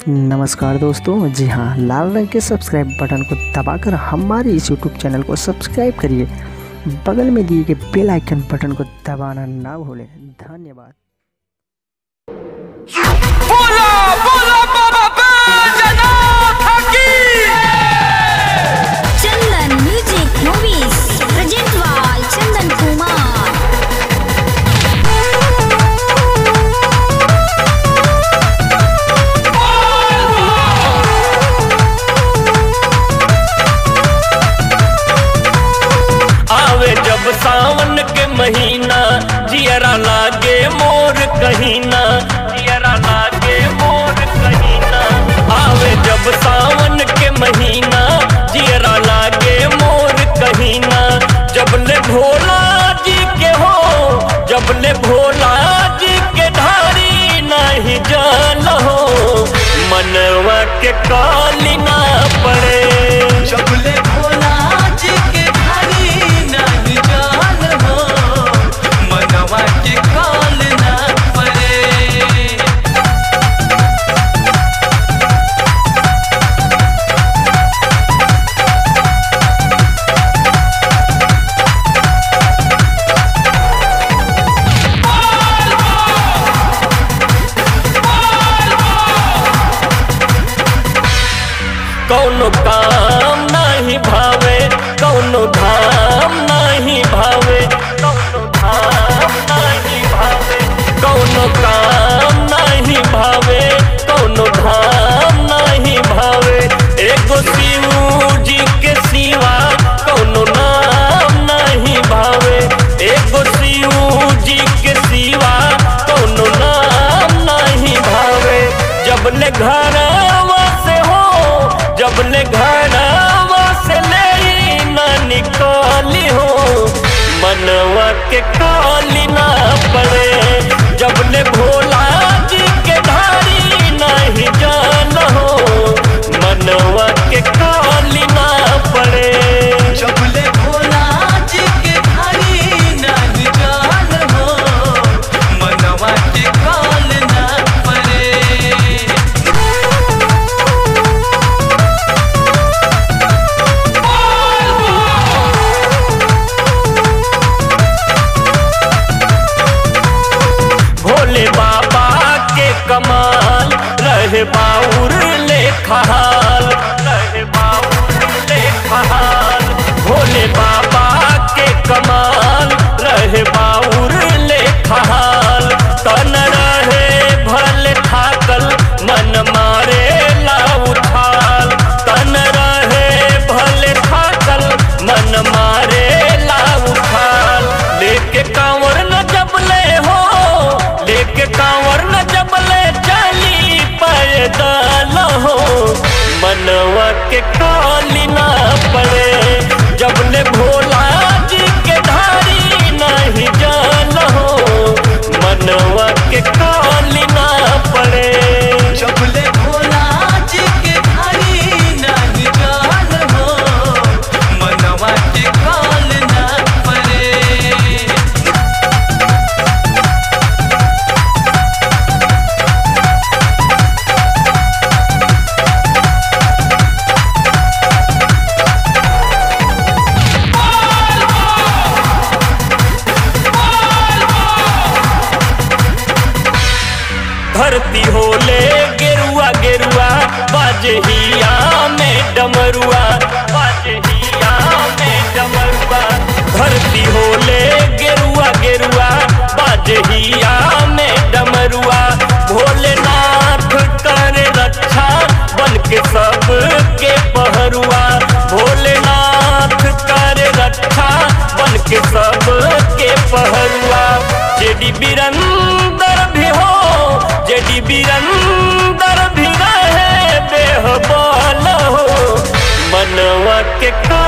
नमस्कार दोस्तों जी हाँ लाल रंग के सब्सक्राइब बटन को दबाकर हमारे इस यूट्यूब चैनल को सब्सक्राइब करिए बगल में दिए गए बेल आइकन बटन को दबाना ना भूलें धन्यवाद बोला बोला बाबा बैजनाथ की Chandan music movies present by Chandan Kumar आवे जब सावन के महीना जियरा लागे मोर कहीना जियरा लागे मोर कहीना आवे जब सावन के महीना जियरा लागे मोर कहीना जब ले भोला जी के हो जब ले भोला जी के धारी नहीं जान हो मनवा के काली ना पड़े चपले भोला जी के घरी नहीं जान हो मनवा के काल ना पड़े कौनो काम नहीं भावे कौनो धाम नहीं भावे कौनो धाम नहीं भावे कौनो काम नहीं भावे कौनो धाम नहीं भावे एगो शिव जी के सिवा कौनो नाम नहीं भावे एगो शिव जी के सिवा कौनो नाम नहीं भावे जब ले घरवा से हो जब ले घरवा से ले ना निकाली हो मनवा के काली ना पड़े जब ले भोला जी के धारी नहीं जान हो मनवा के काली ना पड़े चपले भोला जी के घरी नहीं जान हो मनवा के काल ना पड़े भोले बाबा के कमाल रहे बाउर ले खहाल रहे बाउर ले खहाल भोले बाबा के कमाल रहे बाउर ले खहाल तन रहे भले थाकल मन मारे ला उठाल तन रहे भले थाकल मन मारे ला उठाल लेके कांवर न जबले हो लेके कांवर न जबले चली पैदल हो मनवा के काली ना पड़े जबले भोला जी के धारी नहीं जान हो मनवा के काली ना पड़े चपले भोला जी के घरी नहीं जान हो मनवा के काल ना पड़े धरती होले गेरुआ गेरुआ बाजे हिया में डमरुआ बाजे हिया में डमरुआ धरती होले गेरुआ गेरुआ बाजे हिया में डमरुआ भोलेनाथ करे रक्षा बन के सब के पहरुआ भोलेनाथ करे रक्षा बन के सब के पहरुआ जेडी बिरंदर भी हो जेडी बिरंदर भी रहे बेहबाल हो मनवा के का